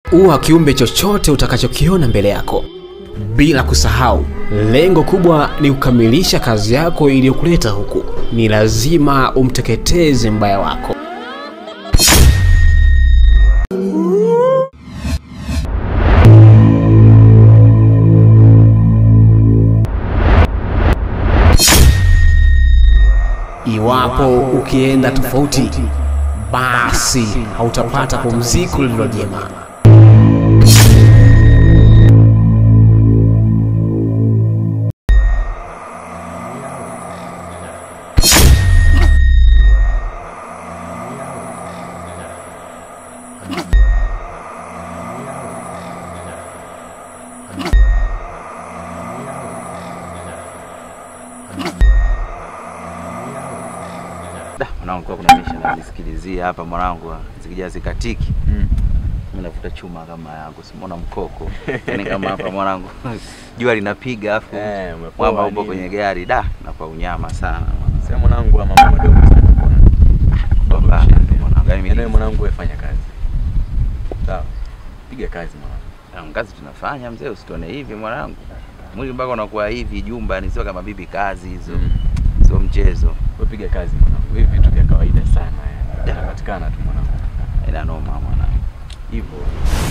Uwa kiumbe chochote utakachokiona mbele yako, bila kusahau lengo kubwa ni kukamilisha kazi yako iliyokuleta huku. Ni lazima umteketeze mbaya wako. Iwapo ukienda tofauti, basi hautapata pumziko lililo jema. Da, mwanangu kwa kuna misha najisikilizia hapa mwanangu, zikija zikatiki mimi navuta chuma kama yangu, simona mkoko yani kama hapa mwanangu jua linapiga afu Eh, umepoa mwamba upo nini? kwenye gari da, na kwa unyama sana Sasa mwanangu ama mambo madogo sana bwana. Baba, mwanangu, yani Yaani mimi mwanangu wewe fanya kazi. Sawa. Piga kazi mwanangu. na kazi tunafanya mzee, usitone hivi mwanangu, mwili mpaka unakuwa hivi jumba, ni sio kama bibi kazi hizo, Mm. sio mchezo, Wewe piga kazi mwanangu. Hivi vitu vya kawaida sana yani. Yanapatikana tu mwanangu. ina noma mwanangu. Hivyo.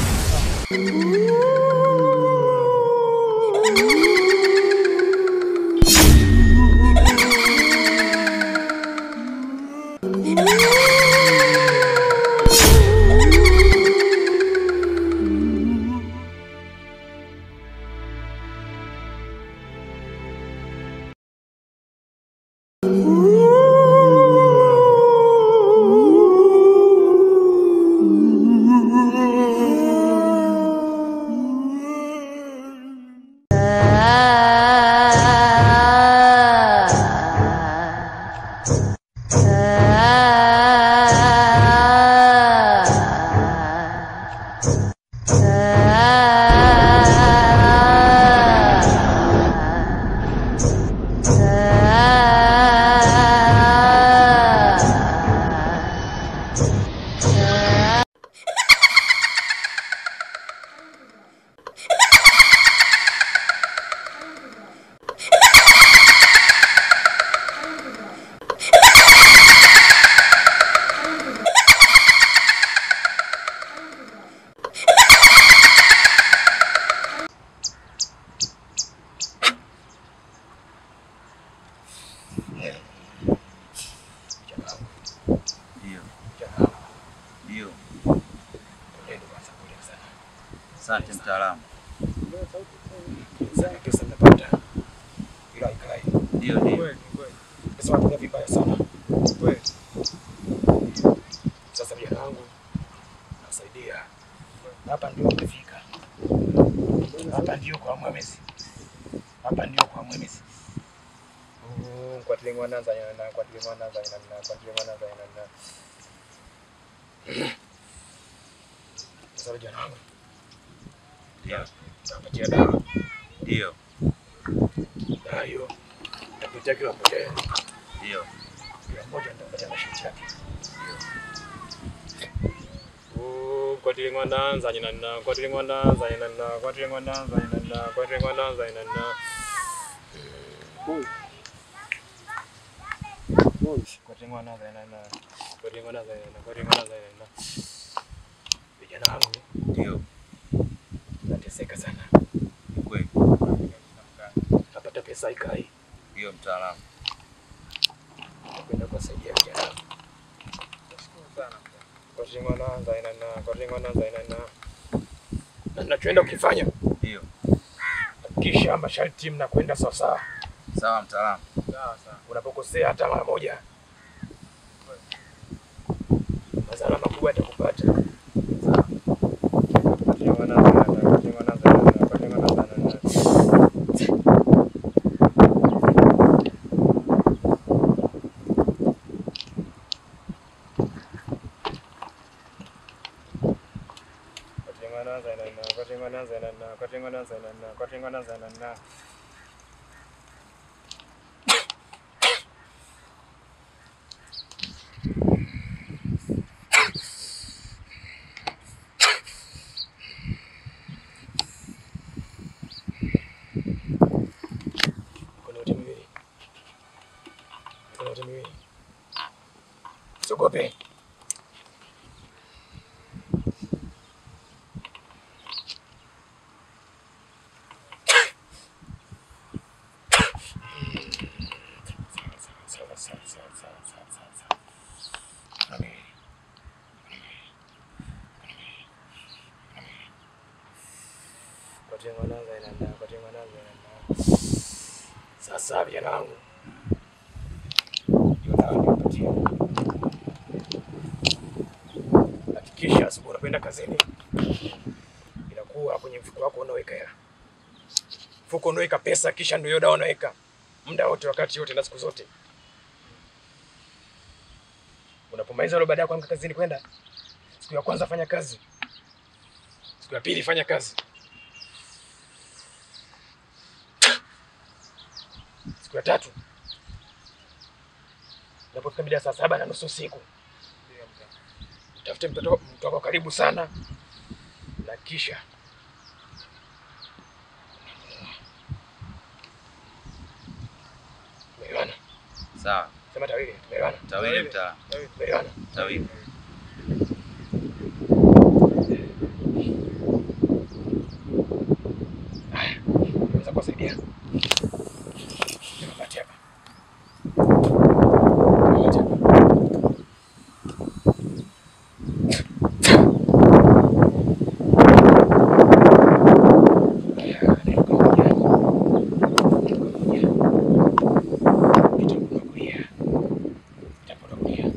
Ndio. Ndio. Asante mtaalamu. Ndio, ndio. Sasa vijana wangu nasaidia hapa, ndio umefika hapa, ndio kwa mwemezi, hapa ndio kwa mwemezi. Kwatile mwana zanyana, kwatile mwana zanyana, kwatile mwana zanyana. Sasa vijana wangu Ndio. napatia dawa, Ndio. dawa hiyo takutia kila mmoja, Ndio. kila mmoja nitapatia masharti yake. kwatile ngwana zanyana, kwatile ngwana zanyana, kwatile ngwana zanyana, kwatile ngwana zanyana. Kwatengwana zainana, kwatengwana zainana, kwatengwana zainana. Vijana wangu Ndio. nateseka sana, Ni kweli. napata pesa ikai, Ndio mtaalamu. nakwenda kuwasaidia vijana wangu. Kwatengwana zainana, kwatengwana zainana. Na nachoenda ukifanya, Ndio. hakikisha masharti mnakwenda sawasawa. Sawa mtaalamu. Unapokosea hata mara moja, madhara makubwa yatakupata. Kwatengwana zainana, kwatengwana zainana, kwatengwana zainana. Kwatengwana zainana, kwatengwana zainana, kwatengwana zainana, kwatengwana zainana. Usiogope. Sawa, sawa, sawa, sawa, sawa, sawa, sawa. Amen. Patie mwanangu inaenda, patie mwanangu inaenda. Sasa vijana wangu, hiyo dawa nipatie. Hakikisha asubuhi unapoenda kazini, inakuwa kwenye mfuko wako unaweka hela, mfuko unaweka pesa, kisha ndio hiyo dawa unaweka muda wote, wakati wote na siku zote. Unapomaliza ile baada ya kuamka kazini kwenda, siku ya kwanza fanya kazi, siku ya pili fanya kazi, siku ya tatu unapofika mida ya saa saba na nusu usiku utafute mtoto mtu wako karibu sana, na kisha tumeelewana. Sawa. Sema tawili, tumeelewana. Tawili mtaa. Tumeelewana. Tawili. Haya, naweza kuwasaidia. Nimepatia hapa. Nimepatia hapa. Haya, nainuka moja. Nainuka moja. Kitambo kulia. Kitambo kulia.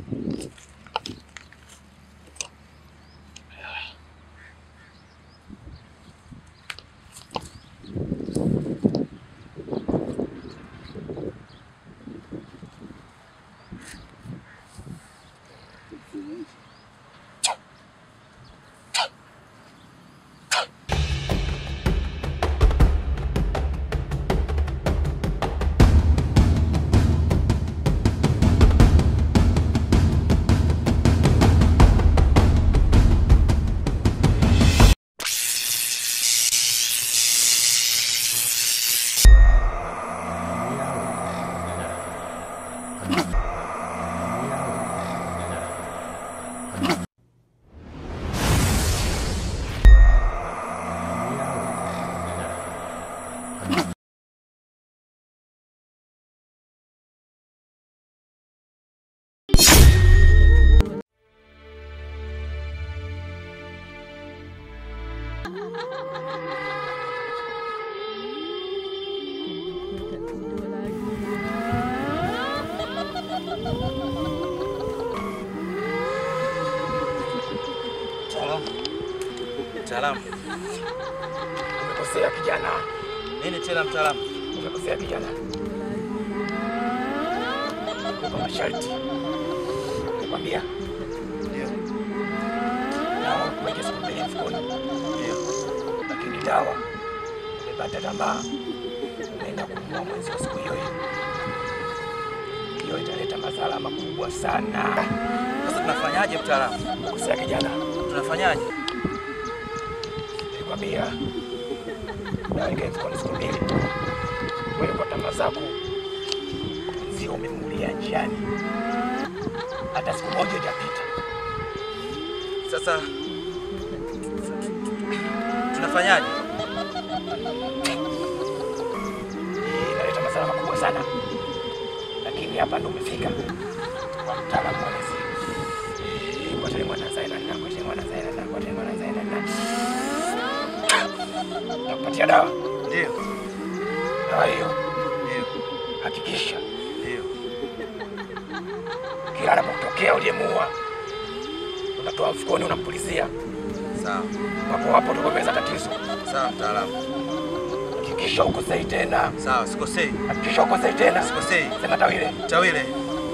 Mtaalamu. Mtaalamu. Umekosea kijana, Nini tena mtaalamu? umekosea kijana. Kwa masharti nakwambia, Ndio. dawa kuweke siku mbili mfukoni, Ndio. lakini dawa umepata tamaa, unaenda kumua mwenzio siku hiyo hiyo. Hiyo italeta madhara makubwa sana. Sasa tunafanyaje mtaalamu? Umekosea kijana, Tunafanyaje? nilikwambia dawa ikae mfukoni siku mbili. Wewe kwa tamaa zako mwenzio umemulia njiani, hata siku moja hujapita. Sasa tunafanyaje? Hii inaleta madhara makubwa sana, lakini hapa ndo umefika kwa mtaalamu mwelezi. Kwa tele mwana zaina na kwa tele mwana zaina na kwa tele mwana zaina na nakupatia dawa. Ndio. Dawa hiyo Ndio. hakikisha Ndio. kila anapotokea uliyemuua unatoa mfukoni, unampulizia Sawa. papo hapo, tokomeza tatizo. Sawa mtaalamu. Hakikisha ukosei tena, Sawa, sikosei. hakikisha ukosei tena. Sikosei. Sema tawile. Tawile.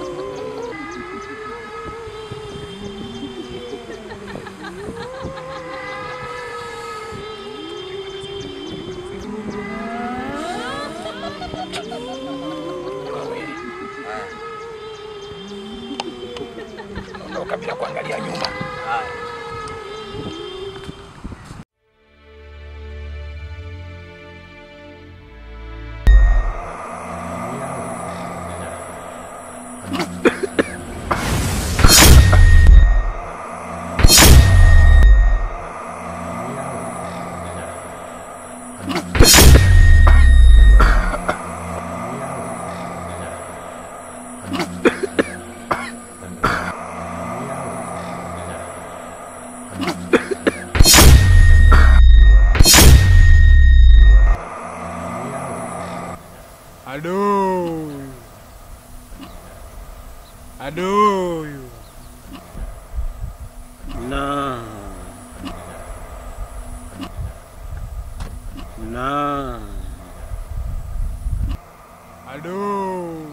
Wawili. Haya. Ondoka bila kuangalia nyuma. Haya. Adui. Adui. Na. Na. Adui.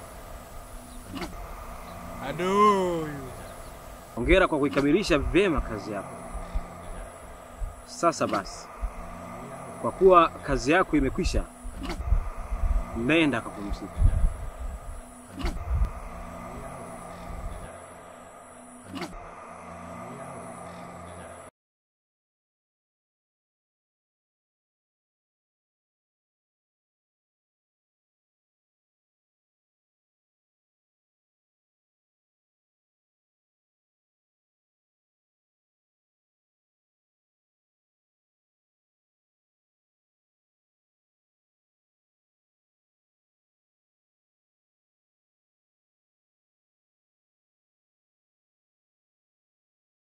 Adui. Hongera kwa kuikamilisha vyema kazi yako. Sasa basi, kwa kuwa kazi yako imekwisha, nenda kapumzika.